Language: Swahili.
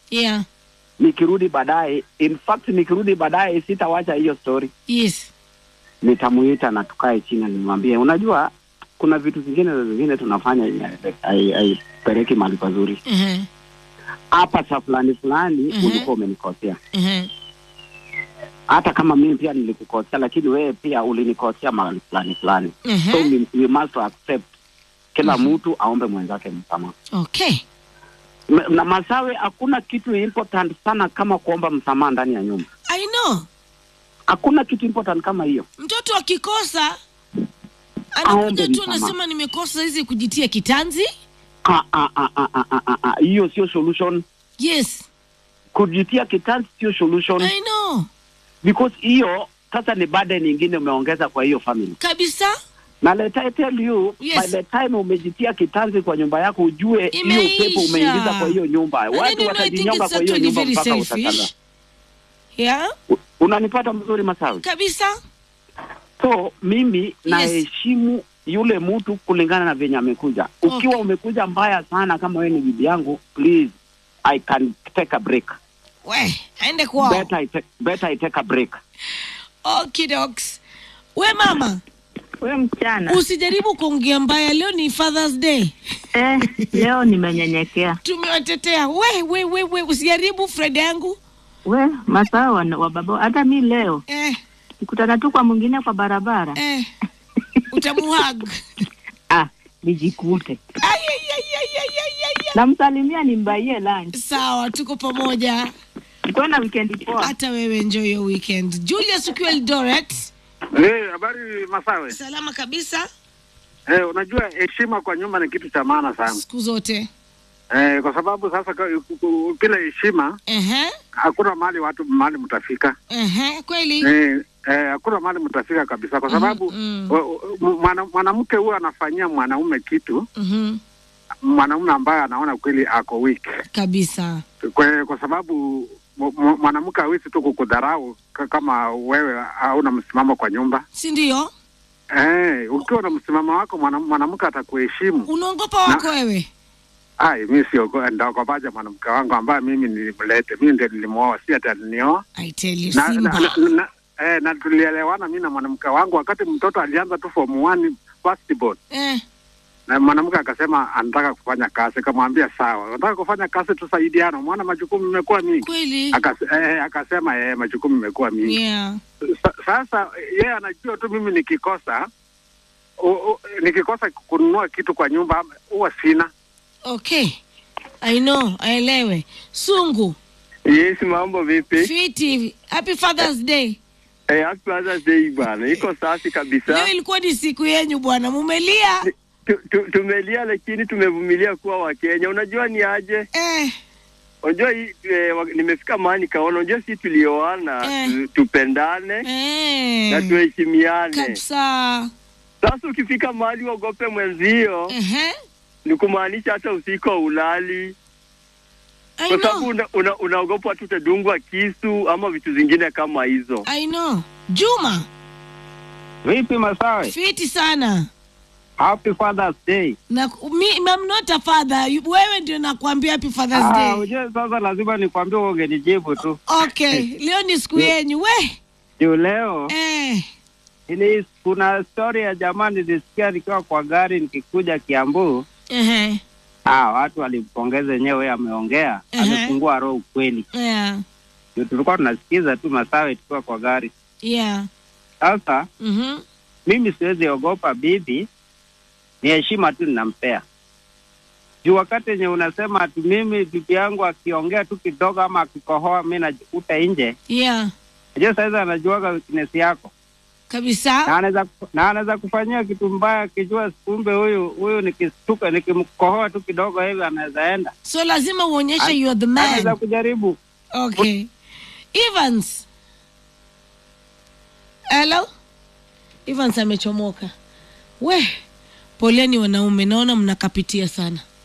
yeah nikirudi baadaye in fact nikirudi baadaye sitawacha hiyo story yes nitamuita na tukae chini nimwambie unajua kuna vitu vingine zingine tunafanya yenye hai- haipeleki mahali pazuri uh-huh. hapa sa fulani fulani Mhm. ulikuwa umenikosea Uh-huh. hata kama mimi pia nilikukosea lakini wewe pia ulinikosea mahali fulani fulani so Uh-huh. we, we must accept kila mtu aombe mwenzake msamaha okay M- na masawe hakuna kitu important sana kama kuomba msamaha ndani ya nyumba i know hakuna kitu important kama hiyo mtoto akikosa Aombe anakuja tu msamaha. anasema nimekosa hizi kujitia kitanzi Ah, ah, ah, ah, ah, ah, ah, ah. hiyo sio solution yes kujitia kitanzi sio solution i know because hiyo sasa ni burden nyingine umeongeza kwa hiyo family kabisa na let I tell you Yes. by the time umejitia kitanzi kwa nyumba yako ujue hiyo Imeisha. upepo umeingiza kwa hiyo nyumba And then, watu you know, I think watajinyonga it's kwa hiyo actually nyumba very mpaka utakala selfish yeah unanipata mzuri masawi kabisa so mimi naheshimu yule mtu kulingana na venye amekuja ukiwa Okay. umekuja mbaya sana kama wewe ni bibi yangu please i can take a break we aende kwao better, I take, better I take a break okidoks we mama We mchana usijaribu kuongea mbaya leo ni fathers day eh, leo nimenyenyekea. tumewatetea we we we we usijaribu fred yangu We masaa wa, wa baba, hata mi leo eh, nikutana tu kwa mwingine kwa barabara eh, utamuhag ah, nijikute Ay, ay, ay, ay, ay, ay, ay, ay. namsalimia nimbaie lunch. sawa tuko pamoja Kwenda wikendi poa. hata wewe enjoy your weekend julius ukiwa eldoret Eh, habari Masawe. salama kabisa Eh, unajua heshima kwa nyumba ni kitu cha maana sana. siku zote Eh, kwa sababu sasa ka- ku- ku- bila heshima Ehe, hakuna mahali watu mahali mtafika. ehe, kweli Eh, eh, hakuna mahali mtafika kabisa kwa sababu mm. wa- wa- mwana- mwanamke huwa anafanyia mwanaume kitu Mhm, mwanaume ambaye anaona kweli ako weak. kabisa Kwa, kwa sababu mu- mu- mwanamke hawezi tu kukudharau ka- kama wewe hauna msimamo kwa nyumba. si ndio Eh, ukiwa na msimamo wako mwana- mwanamke atakuheshimu. unaongopa wako wewe Ai, mi sio ndaogopaja mwanamke wangu ambaye mimi nilimlete, mimi ndio nilimwoa, si ati alinioa i tell you na, na, simba na, na, eh, na tulielewana mi na mwanamke wangu wakati mtoto alianza tu form one first born, eh, na mwanamke akasema anataka kufanya kazi, kamwambia sawa, nataka kufanya kazi tusaidiane, mwana majukumu imekuwa mingi. kweli Akas, eh, akasema eh, majukumu imekuwa mingi yeah Sa, sasa yeye anajua tu mimi nikikosa u, u, nikikosa kununua kitu kwa nyumba huwa sina okay i know aelewe sungu Yes, mambo vipi? fiti happy fathers day Eh, happy Father's Day bwana, iko safi kabisa. leo ilikuwa ni siku yenyu bwana mumelia Tu- tu- Tumelia lakini tumevumilia kuwa Wakenya. Unajua ni aje? eh, Unajua hii eh, wa- nimefika mahali nikaona, unajua si tulioana Eh. tu, tupendane eh, na tuheshimiane. kabisa Sasa ukifika mahali uogope mwenzio, Ehe, ni kumaanisha hata usiku ulali, I kwa sababu know, una, una, unaogopa tu utadungwa kisu ama vitu zingine kama hizo. I know. Juma, vipi masawe fiti sana happy fathers day na mi, I'm not a father. You- Wewe ndio nakwambia happy Father's Ah, Day. ujue sasa lazima nikwambie ungenijibu tu Okay, leo ni siku yenyu we. juu leo Eh, ini kuna story ya jamaa nilisikia nikiwa kwa gari nikikuja Kiambu. ehe, Ah, watu walimpongeza yenyewe, yeye ameongea Ehe. amefungua roho ukweli. yeah, Ndio tulikuwa tunasikiza tu Masawe tukiwa kwa gari. yeah. Sasa Mhm. mimi siwezi ogopa bibi, ni heshima tu ninampea juu wakati yenye unasema ati mimi bibi yangu akiongea tu kidogo ama akikohoa mi najikuta nje, Yeah, najua saizi anajuaga weakness yako na kabisa. anaweza na anaweza kufanyia kitu mbaya akijua kumbe huyu huyu nikistuka nikimkohoa tu kidogo hivi anaweza enda So lazima uonyeshe An- you are the anaweza man. kujaribu Okay. Evans. Hello? Evans amechomoka. We, poleni wanaume, naona mnakapitia sana.